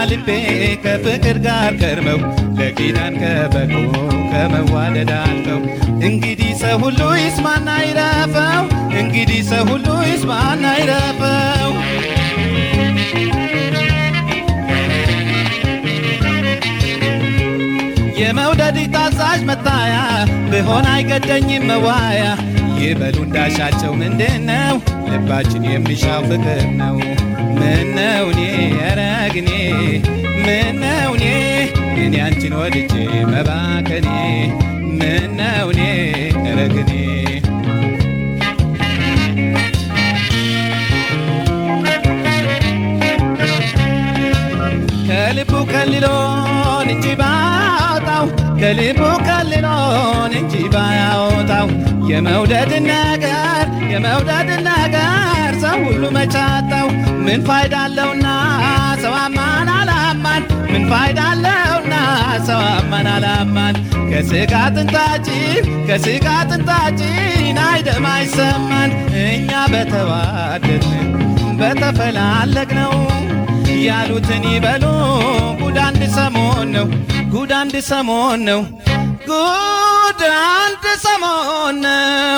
ልቤ ከፍቅር ጋር ከርመው ለኪዳን ከበቁ ከመዋደድ አልፈው እንግዲህ ሰው ሁሉ ይስማና ይረፈው እንግዲህ ሰው ሁሉ ይስማና ይረፈው የመውደድ ታዛዥ መታያ ብሆን አይገደኝም መዋያ ይበሉ እንዳሻቸው ምንድን ነው ልባችን የሚሻው ፍቅር ነው ምነው እኔ ረግኔ ምነው እኔ እኔ አንቺን ወድጄ መባከኔ ምነው እኔ ረግኔ ከልቡ ከልሎን እንጂ ባያወጣው ከልቡ ከልሎን እንጂ ባያወጣው የመውደድን ነገር የመውደድን ነገር ሰው ሁሉ መቻጣው ምን ፋይዳ አለውና ሰው አማን አላማን ምን ፋይዳ አለውና ሰው አማን አላማን ከስጋ ጥንታችን ከስጋ ጥንታችን አይደም አይሰማን እኛ በተዋደድን በተፈላለግ ነው ያሉትን ይበሉ ጉድ አንድ ሰሞን ነው ጉድ አንድ ሰሞን ነው ጉድ አንድ ሰሞን ነው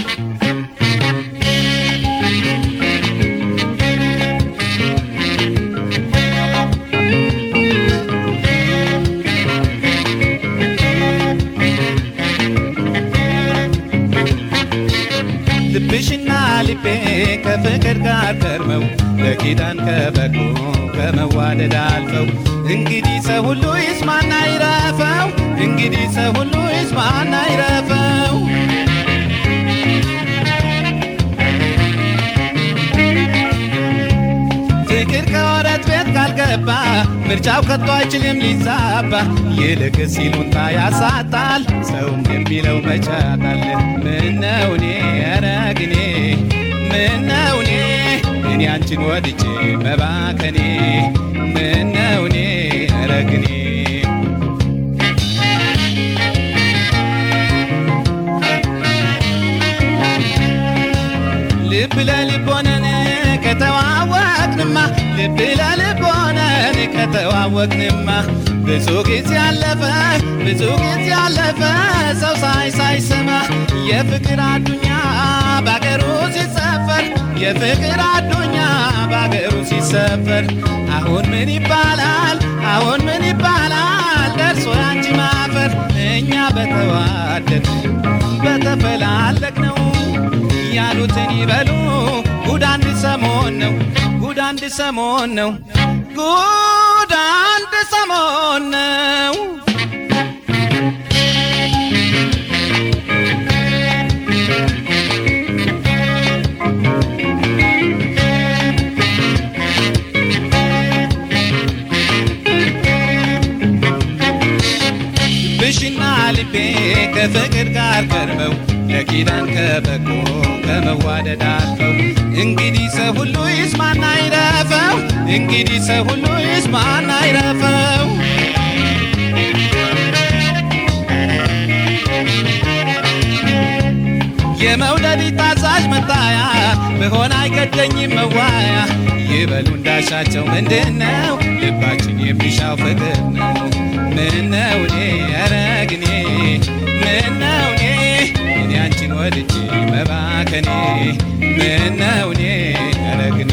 ልብሽና ልቤ ከፍቅር ጋር ከርመው ለኪዳን ከበቁ ከመዋደድ አልፈው እንግዲህ ሰው ሁሉ ይስማና ይረፈው እንግዲህ ሰው ሁሉ ይስማና ይረፈው ፍቅር ከወረት ቤት ካልገባ ምርጫው ከቶ አይችልም ሊዛባ ይልቅ ሲሉንታ ያሳጣል ሰውም የሚለው መቻጣል ምነው እኔ ረግኔ ምነው እኔ እኔ አንቺን ወድጄ መባከኔ ምነው እኔ ረግኔ ልብ ለልብ ሆነን ከተዋወቅንማ ልብ ለልብ ሆነን ከተዋወቅንማ ብዙ ጊዜ አለፈ ብዙ ጊዜ አለፈ ሰው ሳይ ሳይሰማ የፍቅር አዱኛ ባገሩ ሲሰፈር የፍቅር አዱኛ ባገሩ ሲሰፈር አሁን ምን ይባላል አሁን ምን ይባላል ደርሶ ያንቺ ማፈር እኛ በተዋደድ በተፈላለግ ነው ያሉትን ይበሉ ጉድ አንድ ሰሞን ነው ጉድ አንድ ሰሞን ነው ጉድ አንድ ሰሞን ነው ብሽና ልቤ ከፍቅር ጋር ቀርበው ለኪዳን ከበቁ ከመዋደድ አልፈው እንግዲህ ሰው ሁሉ ይስማና ይረፈው እንግዲህ ሰው ሁሉ ይስማና ይረፈው የመውደድ ታዛዥ መታያ ብሆን አይገደኝም መዋያ ይበሉ እንዳሻቸው ምንድነው ልባችን የሚሻው ፍቅር ነው ምነው እኔ ረግኔ ምነው እኔ እኔ አንቺን ወድጄ መባከኔ ምነው እኔ ረግኔ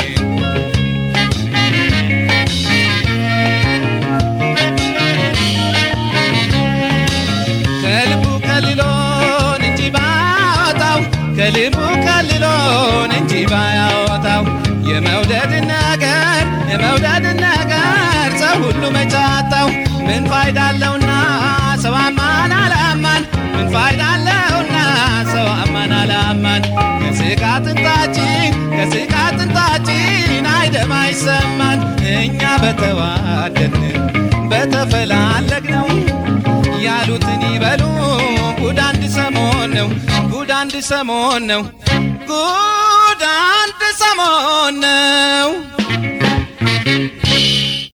ከልቡ ከልሎን እንጂ ባያወጣው ከልቡ ከልሎን እንጂ ባያወጣው የመውደድን ነገር የመውደድን ነገር ሰው ሁሉ መቻጣው ምን ፋይዳ አለውና ሰው አማን አላማን ምን ፋይዳ አለውና ሰው አማን አላማን ከስጋ ጥንታችን ከስጋ ጥንታችን አይደም አይሰማን እኛ በተዋደድን በተፈላለግ ነው ያሉትን ይበሉ ጉድ አንድ ሰሞን ነው ጉድ አንድ ሰሞን ነው ጉድ አንድ ሰሞን ነው